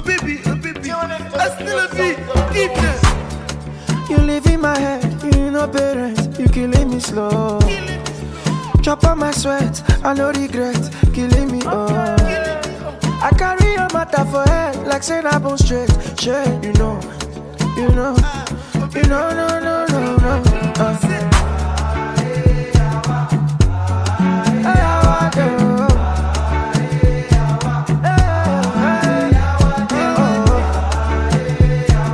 baby, oh baby. I still a beat, keep them. You live in my head, you know parents, you killing me slow. Chop on my sweat, I no regret, killing me oh. I carry your matter for head, like saying I bone straight, straight, you know, you know, you know, no, no, no, no. Uh. Hey, how I do? Hey, hey, oh.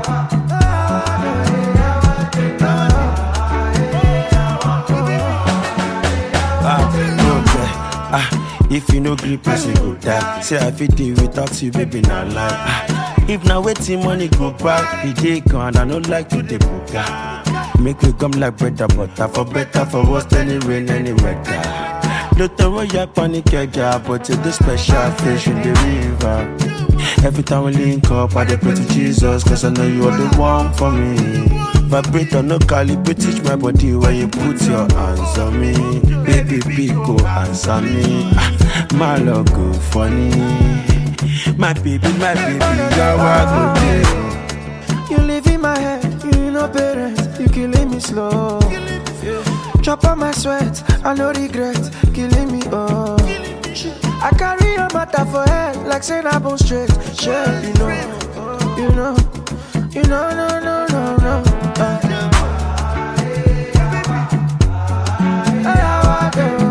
Ah, no care. Ah, if you no gree, person go die. Say I fit deal without you, baby, not lie. Ah, if now waiting money go back, the day gone, I don't like to the booga. Make we come like bread and butter, for better, for worse, any rain, any weather. Don't throw your panic, your job, but you the special fish in the river. Every time we link up, I dey pray to Jesus, cause I know you are the one for me. Vibrator, no calibrate, teach my body where you put your hands on me. Baby, big go answer me. Ah, my love go funny. My baby, my baby, you're a good day. You live in my head, you know parents, you killing me slow. Chop on my sweat, I no regret, killing me oh. I carry your matter for head, like saying I bone straight, straight, you know, you know, you know, no, no, no, no. Uh. Hey, how I do?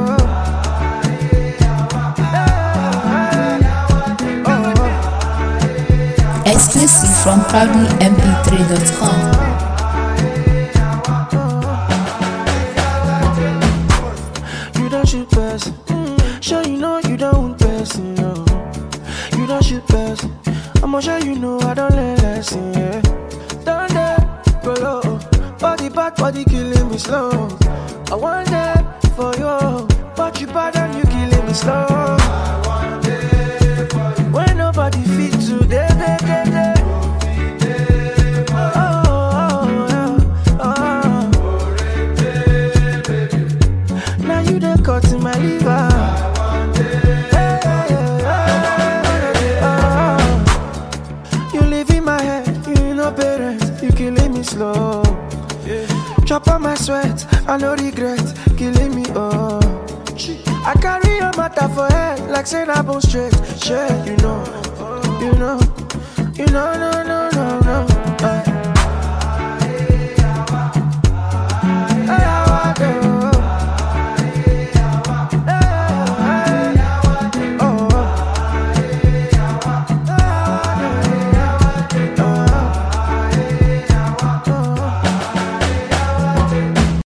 Hey, oh. Exclusive from proudlymp3.com. You don't shoot person. Sure you know you don't want person, no. You don't shoot person. I'ma sure you know I don't learn lesson, yeah. Down there, go low. Body back, body killing me slow. I want that for you, but you bad and you killing me slow. When nobody fit today, day, day, day. Oh, oh, oh, oh. Now you done cut in my liver. Hey, hey, hey, oh. You live in my head, you know parents, you killing me slow. Chop on my sweat, I no regret, killing me oh. I carry your matter for head, like saying I bone straight, straight, you know, you know, you know, no, no,